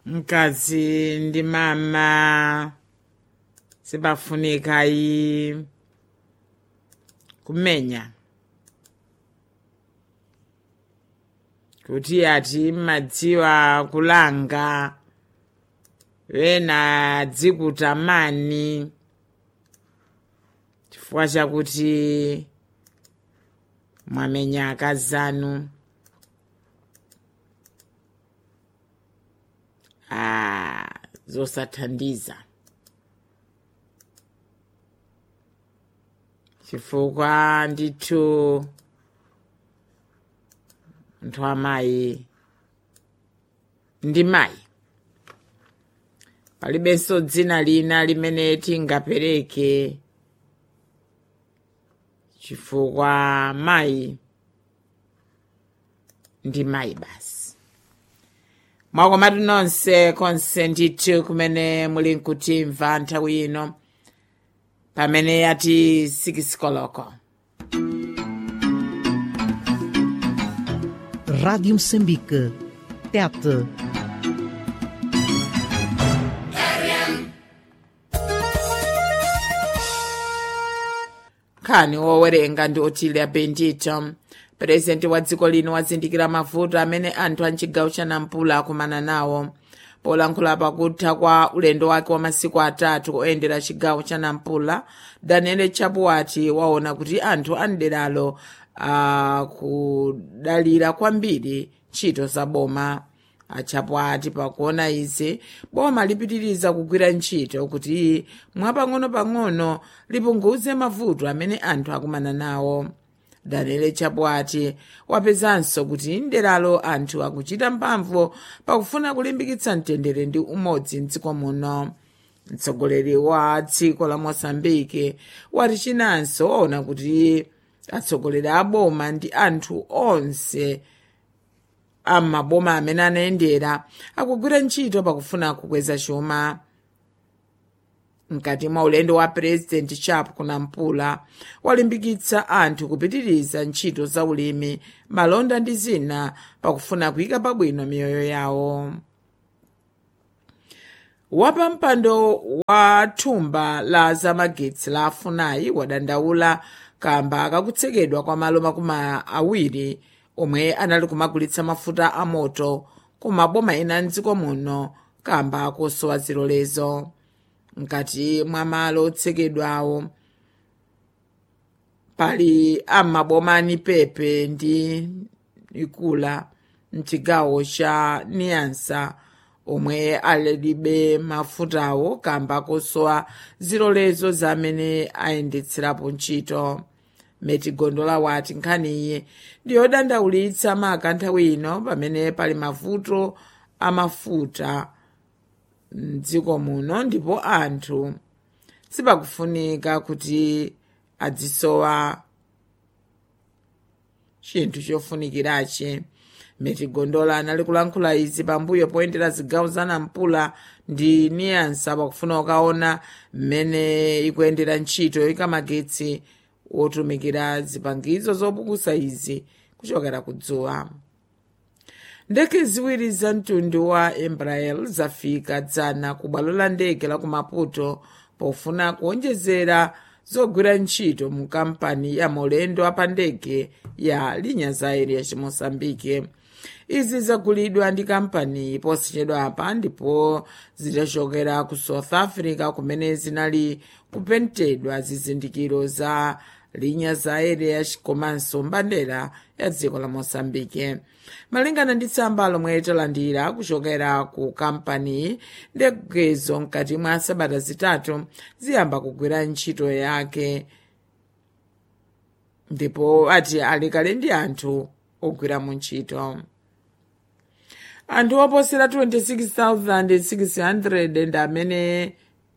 mkazi ndi mama sipafunika iyi kumenya kuti ati madziwa kulanga wena dzikutamani chifukwa chakuti mwamenya akazanu ah, zosathandiza chifukwa ndithu nthu amayi ndi mayi palibenso dzina lina limene tingapereke chifukwa mayi ndi mayi basi mwakomatu nonse konse ndithu kumene muli nkutimva nthawi ino pamene yati sikisikoloko Rádio Moçambique. Tete. nkhani wowerenga ndi otilia bendito purezidenti wa dziko lino wazindikira mavuto amene anthu a mchigawo cha nampula akumana nawo polankhula pakutha kwa ulendo wake wa masiku atatu oyendera chigawo cha nampula daniel chapuwati waona kuti anthu a mderalo akudalira kwambiri ntchito za boma achapuwati pakuona izi boma lipitiriza kugwira ntchito kuti mwapang'ono-pang'ono lipunguze mavuto amene anthu akumana nawo daniel chapuwati wapezanso kuti mderalo anthu akuchita mphamvu pakufuna kulimbikitsa mtendere ndi umodzi mdziko muno mtsogoleri wa dziko la moçambike wati chinanso waona kuti atsogoleri a boma ndi anthu onse am'maboma amene anayendera akugwira ntchito pakufuna kukweza chuma mkati mwa ulendo wa purezidenti chapo kunampula walimbikitsa anthu kupitiriza ntchito za ulimi malonda ndi zina pakufuna kuyika pabwino miyoyo yawo wapampando wa thumba la zamagetsi la afunayi wadandaula kamba kakutsekedwa kwa malo makumi awiri omwe anali kumagulitsa mafuta a moto ku maboma ena mdziko muno kamba kosowa zilolezo mkati mwa malo otsekedwawo pali am'maboma a nipepe ndi ikula mchigawo cha niansa omwe alibe mafutawo kamba kosowa zilolezo zamene ayendetserapo ntchito meti gondola wati nkhaniyi ndiyodandaulitsa maka nthawi ino pamene pali mavuto amafuta mdziko muno ndipo anthu sipakufunika kuti adzisowa chinthu chofunikirachi meti gondola anali kulankhula izi pambuyo poyendera zigawo za nampula ndi niyansa pakufuna kukaona mmene ikuyendera ntchito yoyika magetsi wotumikira zipangizo zopukusa izi kuchokera kudzuwa ndege ziwiri za mtundu wa embraer zafika dzana ku bwalo la ndege la ku maputo pofuna kuonjezera zogwira ntchito mu kampani ya maulendo apandege ya linhas aéreas moçambique izi zagulidwa ndi kampani posachedwa apa ndipo zidachokera ku south africa kumene zinali kupentedwa zizindikiro za linhas aéreas komanso mbandera ya dziko la moçambique malingana ndi tsamba lomwe talandira kuchokera ku kampani ndegezo mkati mwa sabata zitatu ziyamba kugwira ntchito yake ndipo ati ali kale ndi anthu ogwira mu ntchito anthu oposera 26,600 ndi amene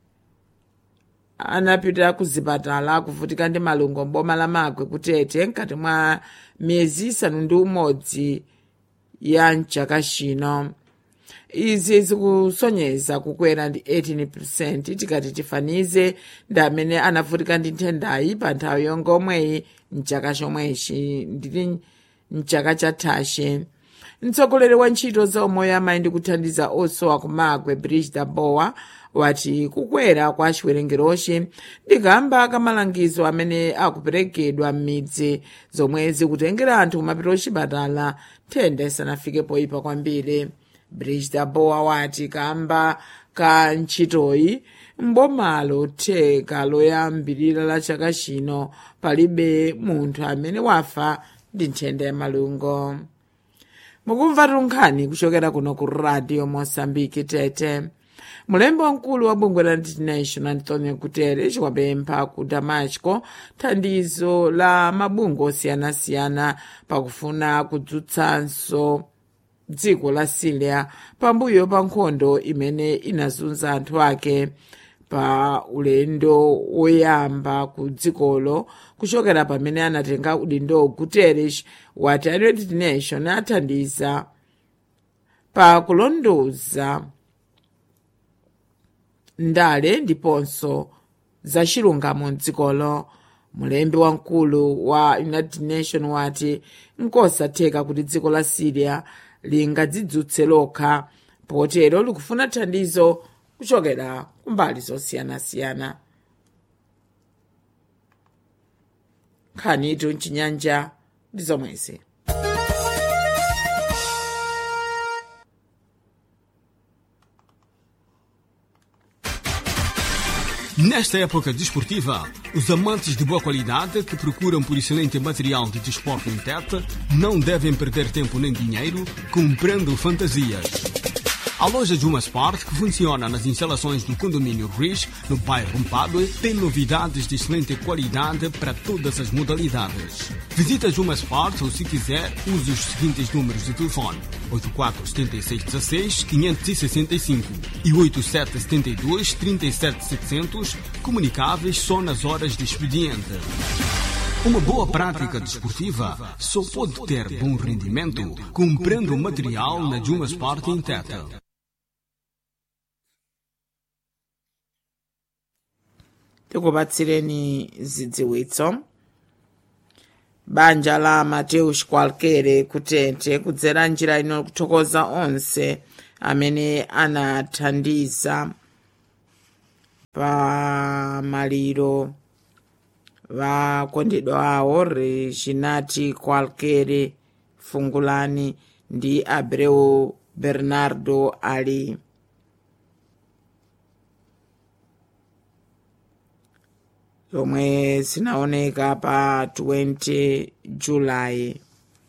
anapita ku zipatala kuvutika ndi malungo mboma la magwe kutete mkati mwa miyezi isanu ndi umodzi ya mchaka chino izi zikusonyeza kukwera ndi 18 tikati tifanize ndi amene anavutika ndi nthendayi pa nthawi yonga omweyi mchaka chomwechi nditi mchaka chathachi mtsogoleri wa ntchito za umoyo amayi ndi kuthandiza osowa kumagwe brigida bowa wati kukwera kwa chiwerengerochi ndikamba kamalangizo amene akuperekedwa m'midzi zomwe zikutengera anthu kumapita kuchipatala nthenda isanafike poyipa kwambiri brigida bowa wati kamba ka ntchitoyi mbomalo theka loyambirira la chaka chino palibe munthu amene wafa ndi nthenda ya malungo mukumva tunkhani kuchokera kuno ku radio mosambiki tete mulembi wamkulu wa bungwe la international antonio guterres wapempha ku damasco thandizo la mabungwe osiyanasiyana pakufuna kudzutsanso dziko la syria pambuyo pa nkhondo imene inazunza anthu ake pa ulendo woyamba ku dzikolo kuchokera pamene anatenga udindo guterres wati a united nation athandiza pa kulondoza ndale ndiponso za chilungamo mdzikolo mulembi wamkulu wa united nation wati nkosatheka kuti dziko la syria lingadzidzutse lokha potero likufuna thandizo kuchokera kumbali zosiyanasiyana nkhanitu mchinyanja ndi zomwezi Nesta época desportiva, os amantes de boa qualidade que procuram por excelente material de desporto em Tete não devem perder tempo nem dinheiro comprando fantasias. A loja Juma Sport, que funciona nas instalações do condomínio Riz, no bairro Mpadue, tem novidades de excelente qualidade para todas as modalidades. Visita Juma Sport ou, se quiser, use os seguintes números de telefone: 847616-565 e 8772-37700, comunicáveis só nas horas de expediente. Uma boa prática desportiva só pode ter bom rendimento comprando material na Juma Sport em Teta. tikupatsireni zidziwitso banja la mateus kwalkere kutete kudzera njira ino kuthokoza onse amene anathandiza pa maliro vakondedwa awo reginati kwalkere fungulani ndi abreu bernardo ali zomwe zinaoneka pa 20 julayi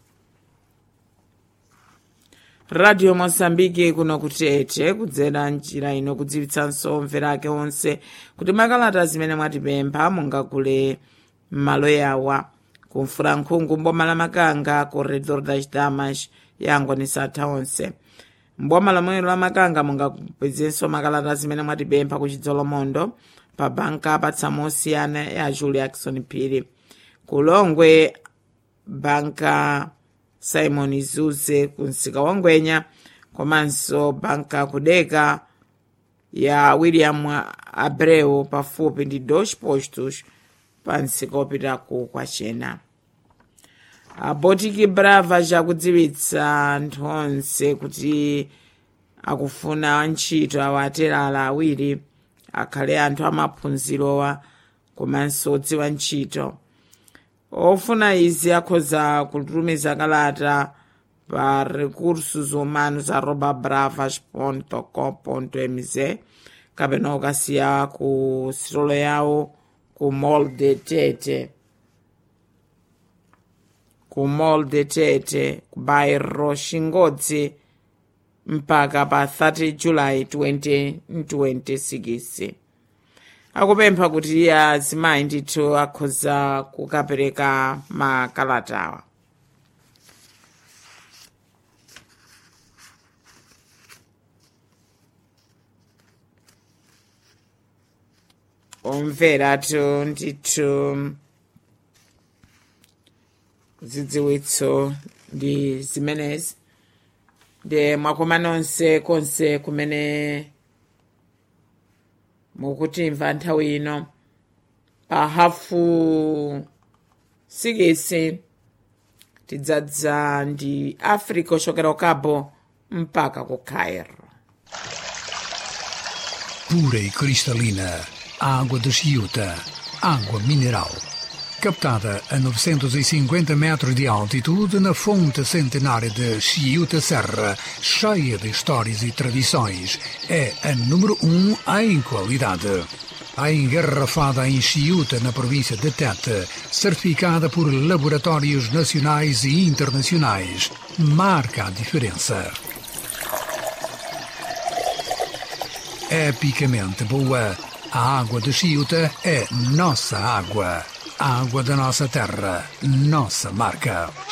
radio mosambiki kuno kutete kudzera njira ino kudziwitsanso mvera ake onse kuti makalata zimene mwatipempha mungagule m'malo yawa kumfurankhungu mboma la makanga corredor das damas yangonisa atha onse mboma lomwelo la makanga mungapezenso makalata zimene mwatipempha ku chidzolomondo pa banka patsamo osiyana ya julia jackson phiri kulongwe banka simon zuze kumsika wa ngwenya komanso banka kudeka ya william abreu pafupi ndi dos postos pa msika opitaku kwachena abotiki brava chakudziwitsa anthu onse kuti akufuna antchito awo aterala awiri akhale anthu amaphunzirowa komanso odziwa ntchito ofuna izi akhoza kutumiza kalata pa recursos humanos arroba bravas com mz kapena ukasiya ku sitolo yawo ku molde tete ku molde tete ku bairro xingodzi mpaka pa 30 julayi 2026 akupempha kuti azimayi ndithu akhoza kukapereka makalatawa omveratu ndithu zidziwitso ndi zimenezi ndi mwakoma nonse konse kumene mukutimva nthawi ino pa hafu sikisi tidzadza ndi africa ochokera ku cabo mpaka ku cairo pura e cristalina, água de Chiuta, água mineral. Captada a 950 metros de altitude na fonte centenária de Chiuta Serra, cheia de histórias e tradições, é a número um em qualidade. A engarrafada em Chiuta, na província de Tete, certificada por laboratórios nacionais e internacionais, marca a diferença. epicamente boa. A água de Chiuta é nossa água. A água da nossa terra, nossa marca.